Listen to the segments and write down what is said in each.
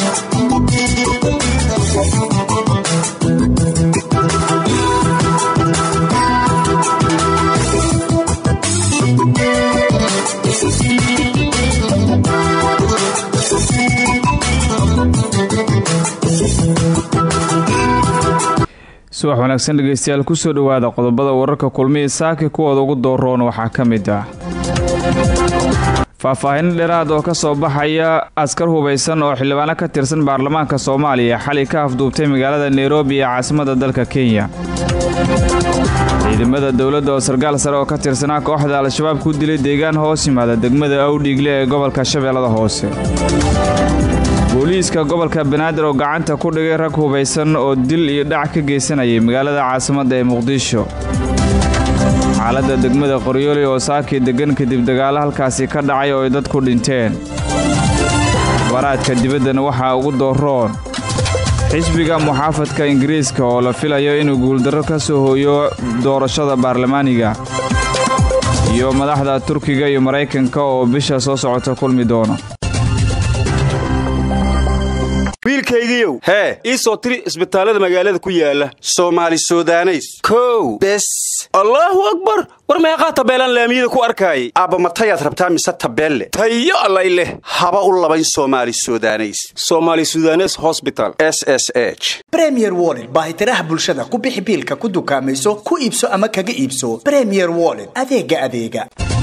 subax wanaagsan dhegeystayaal kusoo dhowaada qodobada wararka kulmihii saaki kuwooda ugu dooroon waxaa ka mid ah faahfaahin dheeraad oo ka soo baxaya askar hubaysan oo xildhibaano ka tirsan baarlamaanka soomaaliya xalay ka afduubtay magaalada nairobi ee caasimada dalka kenya ciidamada dowladda oo sarkaal sare oo ka tirsanaa kooxda al-shabaab ku dilay deegaan hoos yimaada degmada awdhiigle ee gobolka shabeellada hoose booliiska gobolka banaadir oo gacanta ku dhigay rag hubaysan oo dil iyo dhac ka geysanayay magaalada caasimadda ee muqdisho xaaladda degmada qoryooli oo saakii deggan kadib dagaalo halkaasi ka dhacay oo ay dadku dhinteen baraadka dibaddana waxaa ugu dooroon xisbiga muxaafadka ingiriiska oo la filayo inuu guuldarro ka soo hooyo doorashada baarlamaaniga iyo madaxda turkiga iyo maraykanka oo bisha soo socota kulmi doona wiilkaygiiow hee ii soo tiri isbitaallada magaalada ku yaala soomaali sudaneys kow bes allaahu akbar war meeqaa tabeelaan laamiyada ku arkaayay aabba matayaad rabtaa mise tabeelle tayo allay leh haba u labayn soomaali sudaneys soomaali sudanes hosbital s s h bremier woled baahitiraha bulshada ku bixi biilka ku dukaamayso ku iibso ama kaga iibso bremier woled adeega adeega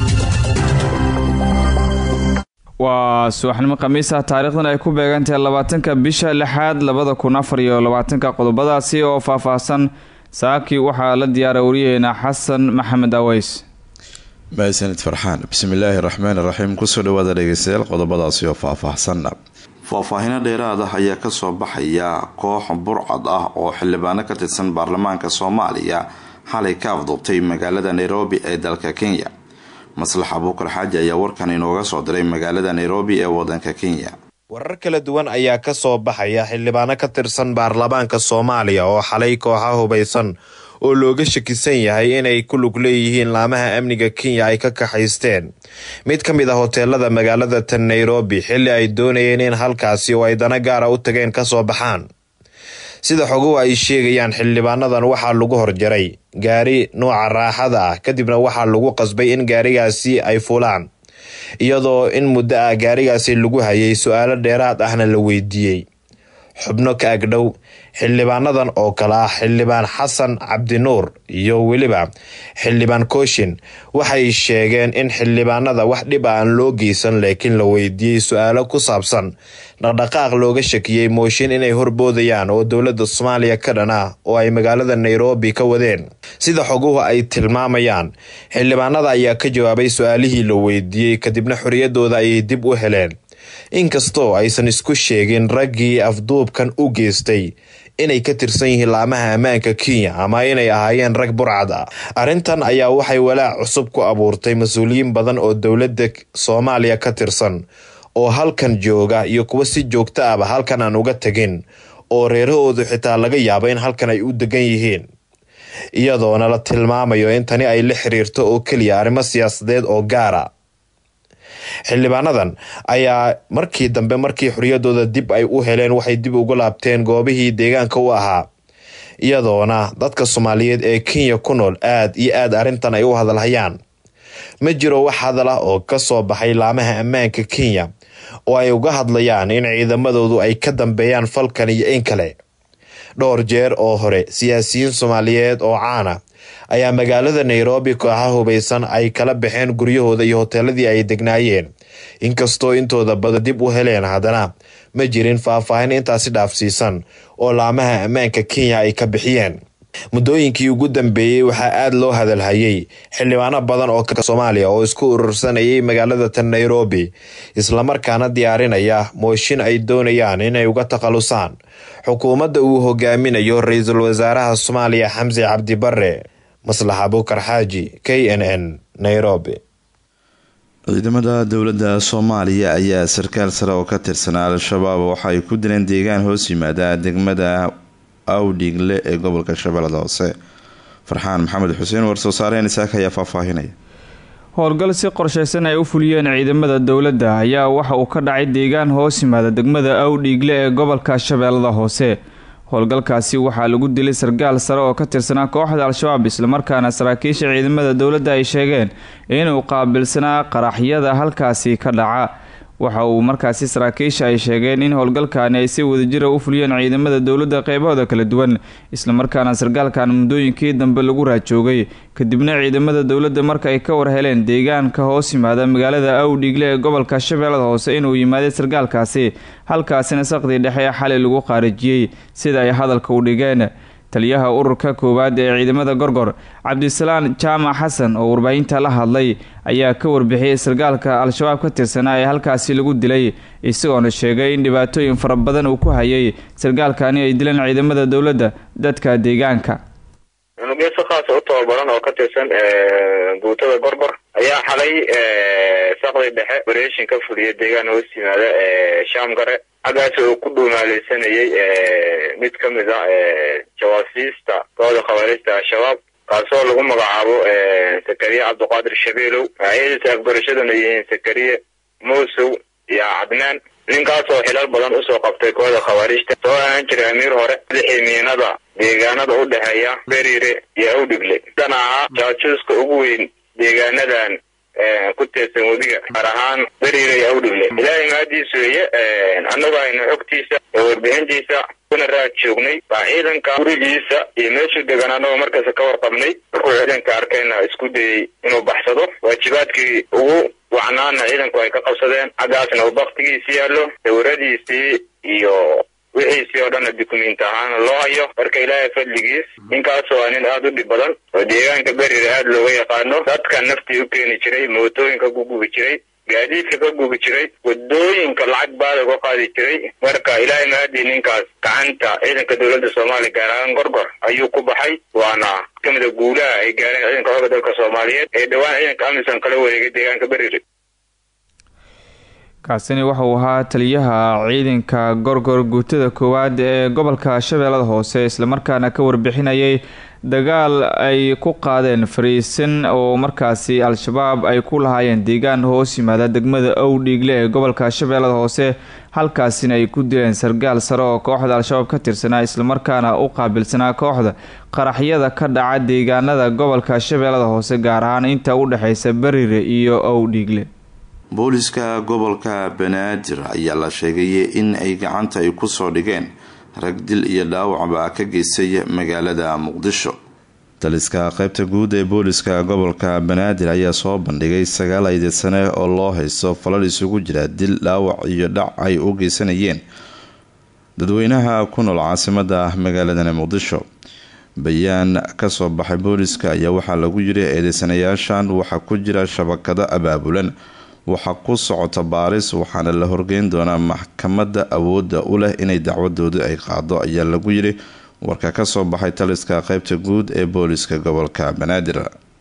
waa subaxnimo khamiisa taariikhdan ay ku beegantahay labaatanka bisha lixaad labada kun afar iyo labaatanka qodobadaasi oo faahfaahsan saaki waxaa la diyaaray waryaheena xasan maxamed aweys mahadsanid farxaan bismillaahi raxmaan iraxiim kusoo dhawaada dhegeystayaal qodobadaasi oo faahfaahsanna faahfaahino dheeraad ah ayaa kasoo baxaya koox burcad ah oo xildhibaano ka tirsan baarlamaanka soomaaliya xalay ka afduubtay magaalada nairobi ee dalka kenya maslax abuukar xaaji ayaa warkan inooga soo diray magaalada nairobi ee wadanka kenya warar kala duwan ayaa ka soo baxaya xildhibaano ka tirsan baarlamaanka soomaaliya oo xalay kooxa hubaysan oo looga shakisan yahay inay ku lug leeyihiin laamaha amniga kenya ay ka kaxaysteen mid ka mid ah hoteelada magaalada tan nairobi xilli ay doonayeen in halkaasi oo ay dana gaara u tageen kasoo baxaan sida xoguhu ay sheegayaan xildhibaanadan waxaa lagu horjaray gaari nuuca raaxada ah kadibna waxaa lagu qasbay in gaarigaasi ay fulaan iyadoo in muddo ah gaarigaasi lagu hayay su-aalo dheeraad ahna la weydiiyey xubno ka agdhow xildhibaanadan oo kale ah xildhibaan xasan cabdinuur iyo weliba xildhibaan kooshin waxay sheegeen in xildhibaanada wax dhib aan loo geysan laakiin la weydiiyey su-aalo ku saabsan dhaqdhaqaaq looga shakiyey mooshin inay horboodayaan oo dowladda soomaaliya ka dhan ah oo ay magaalada nairobi ka wadeen sida xoguhu ay tilmaamayaan xildhibaanada ayaa ka jawaabay su-aalihii la weydiiyey kadibna xoriyadooda ayay dib u heleen inkastoo aysan isku sheegin raggii afduubkan u geystay inay ka tirsan yihiin laamaha ammaanka kenya ama inay ahaayeen rag burcad ah arrintan ayaa waxay walaac cusub ku abuurtay mas-uuliyiin badan oo dowladda soomaaliya ka tirsan oo halkan jooga iyo kuwa si joogto ahba halkan aan uga tegin oo reerahoodu xitaa laga yaabo in halkan ay u degan yihiin iyadoona la tilmaamayo in tani ay la xiriirto oo keliya arrimo siyaasadeed oo gaara xildhibaanadan ayaa markii dambe markii xoriyadooda dib ay u heleen waxay dib ugu laabteen goobihii deegaanka u ahaa iyadoona dadka soomaaliyeed ee kenya ku nool aad iyo aad arrintan ay u hadalhayaan ma jiro wax hadal ah oo ka soo baxay laamaha ammaanka kenya oo ay uga hadlayaan in ciidamadoodu ay ka dambeeyaan falkan iyo in kale dhowr jeer oo hore siyaasiyiin soomaaliyeed oo caana ayaa magaalada nairobi kooxa hubaysan ay kala baxeen guryahooda iyo hoteeladii ay degnaayeen inkastoo intooda badan dib u heleen haddana ma jirin faahfaahin intaasi dhaafsiisan oo laamaha ammaanka kenya ay ka bixiyeen muddooyinkii ugu dambeeyey waxaa aada loo hadalhayay xildhibaano badan oo ka soomaaliya oo isku urursanayay magaalada tan nairobi islamarkaana diyaarinaya mooshin ay doonayaan inay uga takhalusaan xukuumadda uu hogaaminayo ra-iisul wasaaraha soomaaliya xamse cabdi bare maslax abuukar xaaji k n n nairobi ciidamada dowladda soomaaliya ayaa sarkaal sare oo ka tirsanaa al-shabaab waxa ay ku dileen deegaan hoos yimaada degmada awdhiigle ee gobolka shabeellada hoose farxaan maxamed xuseen war-soo saareen isaaka ayaa faahfaahinaya howlgal si qorshaysan ay u fuliyeen ciidamada dowladda ayaa waxa uu ka dhacay deegaan hoos yimaada degmada awdhiigle ee gobolka shabeellada hoose howlgalkaasi waxaa lagu dilay sargaal sare oo ka tirsanaa kooxda al-shabaab islamarkaana saraakiisha ciidamada dowladda ay sheegeen inuu qaabilsanaa qaraxyada halkaasi ka dhaca waxa uu markaasi saraakiisha ay sheegeen in howlgalkaani ay si wadajira u fuliyeen ciidamada dowladda qeybahooda kala duwan islamarkaana sargaalkan muddooyinkii dambe lagu raajoogay kadibna ciidamada dowladda marka ay ka war heleen deegaanka hoos yimaada magaalada awdhiigle ee gobolka shabeellada hoose inuu yimaaday sargaalkaasi halkaasina saqdii dhexe ee xalay lagu qaarijiyey sida ay hadalka u dhigeen taliyaha ururka koowaad ee ciidamada gorgor cabdisalaan jaamac xasan oo warbaahinta la hadlay ayaa ka warbixiyey sargaalka al-shabaab ka tirsanaa ee halkaasi lagu dilay isagoona sheegay in dhibaatooyin fara badan uu ku hayay sargaalkani ay dileen ciidamada dowladda dadka deegaanka unugyo si khaasa u tababaran oo ka tirsan guutada gorgor ayaa xalay saqdi dhexe operation ka fuliya deegaan hoos yimaada shaamgare xaggaas oo ku dhuumaaleysanayay mid ka mid a jawaasiista kooxda khawaarista al-shabaab kaasoo lagu magacaabo sakariye cabdiqaadir shabeelow magacyadiisa afgarashaduna yihiin sakariye muusow iyo cadnaan ninkaasoo xilal badan usoo qabtay kooxda khawaarijta soo ahaan jiray amiir hore madaxii miinada deegaanada u dhexeeya beriire iyo awdhigle dan ahaa jaajuuska ugu weyn deegaanadan ku teedsan webiga gaar ahaan beriire iyo awdhigle ilaahay mahadiis weeye annagu aynu xogtiisa ee warbixintiisa kuna raad joognay baa ciidanka gurigiisa iyo meeshuu degan annagoo markaasa ka warqabnay markuu ciidanka arkayna isku dayey inuu baxsado waajibaadkii ugu wacnaana ciidanku ay ka qabsadeen xaggaasna uu baktigiisi yaallo sawiradiisii iyo wixiisii oo dhanna dukumenti ahaana loo hayo marka ilaahay fadligiis ninkaasoo ah nin aada u dhib badan oo deegaanka berire aada looga yaqaano dadka naftii u keeni jiray mootooyinka ku gubi jiray gaadiidka ka gubi jiray wadooyinka lacag baada uga qaadi jiray marka ilaahay mahadii ninkaas gacanta ciidanka dowladda soomaaliya gaar ahaan gorgor ayuu ku baxay waana kamida guulaha ay gaareen ciidanka xooga dalka soomaaliyeed ee dhowaan ciidanka amisom kala wareegay deegaanka berire kaasini wuxuu ahaa taliyaha ciidanka gorgor guutada koowaad ee gobolka shabeellada hoose islamarkaana ka warbixinayay dagaal ay ku qaadeen fariisin oo markaasi al-shabaab ay ku lahaayeen deegaan hoos yimaada degmada owdhiigle ee gobolka shabeellada hoose halkaasina ay ku dileen sargaal sare oo kooxda al-shabaab ka tirsanaa islamarkaana u qaabilsanaa kooxda qaraxyada ka dhaca deegaanada gobolka shabeellada hoose gaar ahaan inta u dhexeysa berire iyo owdhiigle booliska gobolka banaadir ayaa la sheegay in ay gacanta ay kusoo dhigeen rag dil iyo dhaawacba ka geystay magaalada muqdisho taliska qaybta guud ee booliska gobolka banaadir ayaa soo bandhigay sagaal aydeed sane oo loo haysto falal isugu jira dil dhaawac iyo dhac ay u geysanayeen dadweynaha ku nool caasimada magaaladani muqdisho bayaan kasoo baxay booliska ayaa waxaa lagu yiri eedeysanayaashan waxaa ku jira shabakado abaabulan waxaa ku socota baaris waxaana la horgeyn doonaa maxkamada awooda u leh inay dacwadooda ay qaado ayaa lagu yiri warka kasoo baxay taliska qeybta guud ee booliska gobolka banaadir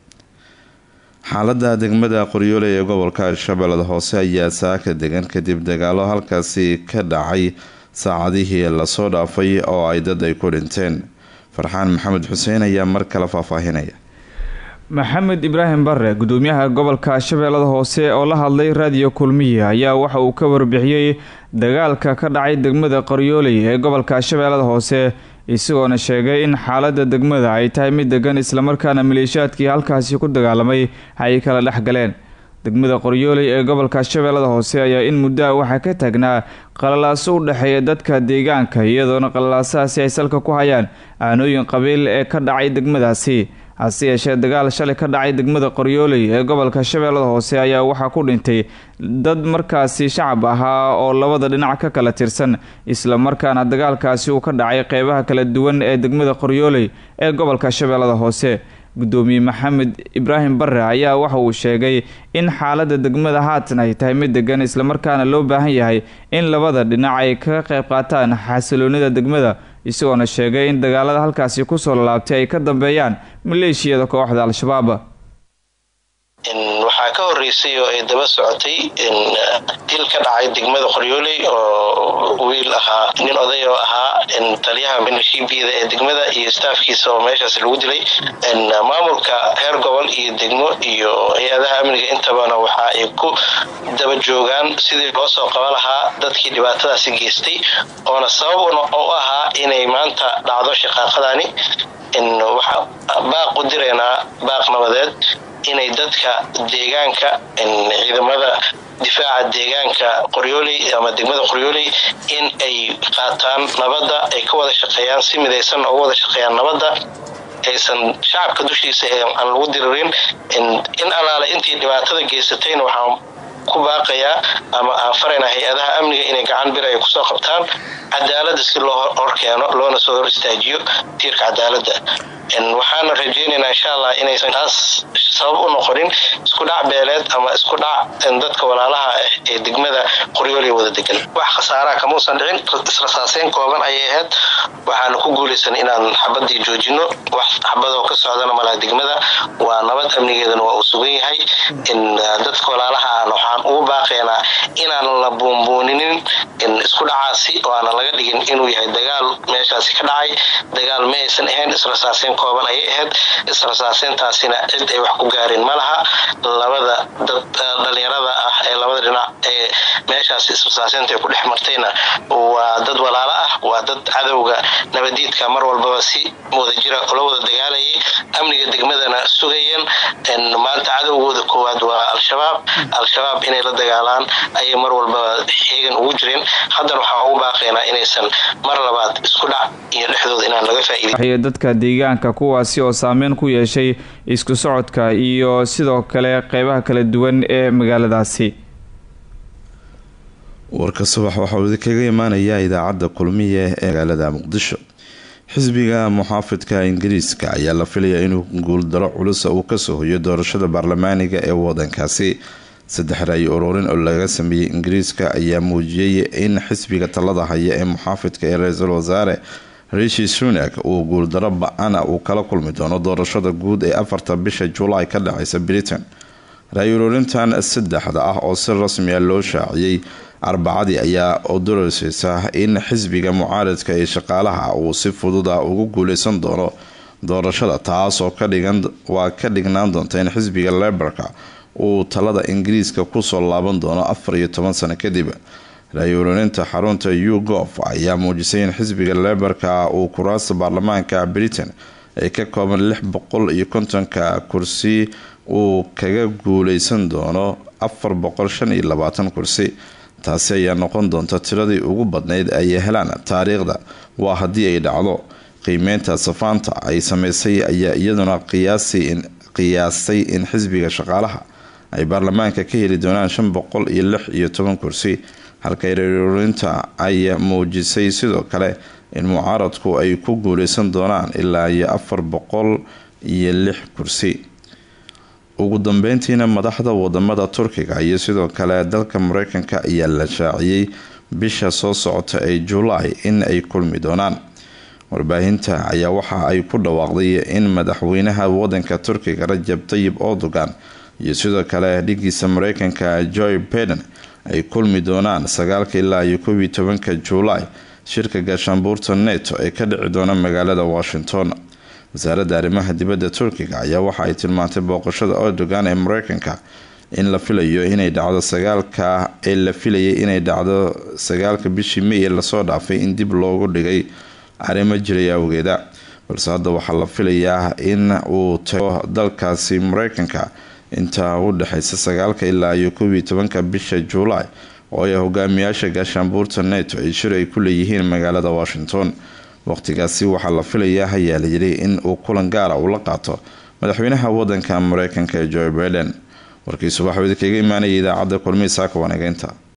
xaalada degmada qoryoole ee gobolka shabeellada hoose ayaa saaka degan kadib dagaalo halkaasi ka dhacay saacadihii lasoo dhaafay oo ay dad ay ku dhinteen farxaan maxamed xuseen ayaa mar kale faahfaahinaya maxamed ibraahim bare gudoomiyaha gobolka shabeellada hoose oo la hadlay raadiyo kulmiye ayaa waxa uu ka warbixiyey dagaalka ka dhacay degmada qoryooley ee gobolka shabeellada hoose isagoona sheegay in xaalada degmada ay tahay mid degan islamarkaana maleeshiyaadkii halkaasi ku dagaalamay ay kala dhex galeen degmada qoryooley ee gobolka shabeellada hoose ayaa in muddoa waxaa ka taagnaa qalalaaso u dhexeeya dadka deegaanka iyadoona qalalaasahaasi ay salka ku hayaan aanooyin qabiil ee ka dhacay degmadaasi hase yeeshee dagaal shalay ka dhacay degmada qoryooley ee gobolka shabeellada hoose ayaa waxaa ku dhintay dad markaasi shacab ahaa oo labada dhinac ka kala tirsan islamarkaana dagaalkaasi uu ka dhacay qeybaha kala duwan ee degmada qoryooley ee gobolka shabeellada hoose gudoomiye maxamed ibraahim bare ayaa waxa uu sheegay in xaalada degmada haatan ay tahay mid degan islamarkaana loo baahan yahay in labada dhinac ay kaga qayb qaataan xasiloonida degmada isagoona sheegay in dagaalada halkaasi kusoo lalaabtay ay ka dambeeyaan maleeshiyada kooxda al-shabaab waxaa waxaa ka horeysay oo ay daba socotay dil ka dhacay degmada qoryooley oo wiil ahaa nin oday oo ahaa taliyaha minishibiyada ee degmada iyo staafkiisa oo meeshaas lagu dilay maamulka heer gobol iyo degmo iyo hay-adaha amniga intabana waxa ay ku daba joogaan sidii loo soo qaban lahaa dadkii dhibaatadaasi geystay oona sabab u ahaa inay maanta dhacdo shaqaaqadani waxaa baaq u diraynaa baaq nabadeed inay dadka deegaanka ciidamada difaaca deegaanka qoryooley ama degmada qoryooley in ay qaataan nabadda ay ka wada shaqeeyaan si midaysan uga wada shaqeeyaan nabadda aysan shacabka dushiisa aan lagu diririn in allaale intii dhibaatada geysatayna waxaan ku baaqayaa ama aan faraynaa hay-adaha amniga inay gacan bir ay kusoo qabtaan cadaalada si loo horkeeno loona soo hor istaajiyo tiirka cadaalada waxaana rajeynaynaa insha allah inaysan taas sabab u noqonin isku dhac beeleed ama isku dhac dadka walaalaha ah ee degmada qoryooley wada degan wax khasaaraha kamuusan dhicin israsaaseyn kooban ayay ahayd waxaana ku guulaysan inaan xabadii joojino wax xabadoo ka socdana malaha degmada waa nabad amnigeedana waa uu sugan yahay dadka walaalaha ahna waxaan ugu baaqaynaa inaan la buunbuuninin isku dhacaasi oo aanan laga dhigin inuu yahay dagaal meeshaasi ka dhacay dagaal ma aysan ahayn israsaaseyn kooban ayay ahayd israsaaseyntaasina cid ay wax ku gaareen ma laha labada dad dhalinyarada ah ee labada dhinac ee meeshaasi israsaaseynta ay ku dhex martayna waa dad walaalo ah waa dad cadowga nabadiidka mar walbaba si wadajira ula wada dagaalayay amniga degmadana sugayeen maanta cadowgooda koowaad waa al-shabaab al-shabaab inay la dagaalaan ayay mar walbaba xeegan ugu jireen haddana waxaan ugu baaqaynaa inaysan mar labaad isku dhac iyo dhexdooda inaan laga faa'iidin dadka deegaanka kuwaasi oo saameyn ku yeeshay isku socodka iyo sidoo kale qeybaha kala duwan ee magaaladaasi warka subax waxauu idinkaga imaanayaa idaacadda kulmiye ee magaalada muqdisho xisbiga muxaafidka ingiriiska ayaa la filayaa inuu guuldaro culusa uu kasoo hoyo doorashada baarlamaaniga ee wadankaasi saddex ray ururin oo laga sameeyey ingiriiska ayaa muujiyey in xisbiga talada haya ee muxaafidka ee ra-iisul wasaare rishi sunak uu guuldaro ba-ana uu kala kulmi doono doorashada guud ee afarta bisha julaay ka dhaceysa britain ray ururintan saddexda ah oo si rasmiya loo shaaciyey arbacadii ayaa odoroseysa in xisbiga mucaaradka ee shaqaalaha uu si fududa ugu guuleysan doono doorashada taasoo waa ka dhignaan doonta in xisbiga leberka uu talada ingiriiska kusoo laaban doono afar iyo toban sano kadib ra-yuururinta xarunta ugof ayaa muujisay in xisbiga leberka uu kuraasta baarlamaanka britain ay ka kooban lix boqol iyo kontonka kursi uu kaga guuleysan doono afar boqol shan iyo labaatan kursi taasi ayaa noqon doonta tiradii ugu badnayd ay helaan taariikhda waa haddii ay dhacdo qiimeynta safaanta ay sameysay ayaa iyaduna qiyaasay in xisbiga shaqaalaha ay baarlamaanka ka heli doonaan shan boqol iyo lix iyo toban kursi halka reerurinta ay muujisay sidoo kale in mucaaradku ay ku guuleysan doonaan ilaa iyo afar boqol iyo lix kursi ugu dambeyntiina madaxda wadamada turkiga iyo sidoo kale dalka mareykanka ayaa la shaaciyey bisha soo socota ee julaay in ay kulmi doonaan warbaahinta ayaa waxa ay ku dhawaaqday in madaxweynaha wadanka turkiga rajab tayib erdogan iyo sidoo kale dhigiisa mareykanka joy biden ay kulmi doonaan sagaalka ilaa iyo koob iyo tobanka julaay shirka gaashaanbuurta neto ee ka dhici doona magaalada washington wasaaradda arrimaha dibadda turkiga ayaa waxa ay tilmaantay booqashada erdogan ee mareykanka in la filayo inay dhacdo sagaalka ee la filayay inay dhacdo sagaalka bishii may ee lasoo dhaafay in dib loogu dhigay arrimo jiray awgeeda balse hadda waxaa la filayaa in uu tago dalkaasi mareykanka intaa u dhexeysa sagaalka ilaa iyo koob iyo tobanka bisha juulaay oo ay hogaamiyaasha gaashaanbuurta neto ay shir ay ku leeyihiin magaalada washington waqtigaasi waxaa la filayaa hayaa la yidhi in uu kulan gaara uu la qaato madaxweynaha wadanka mareykanka ee joe biden warkii subax wadi kaga imaanaya idaacadda kulmihi saaka waanageynta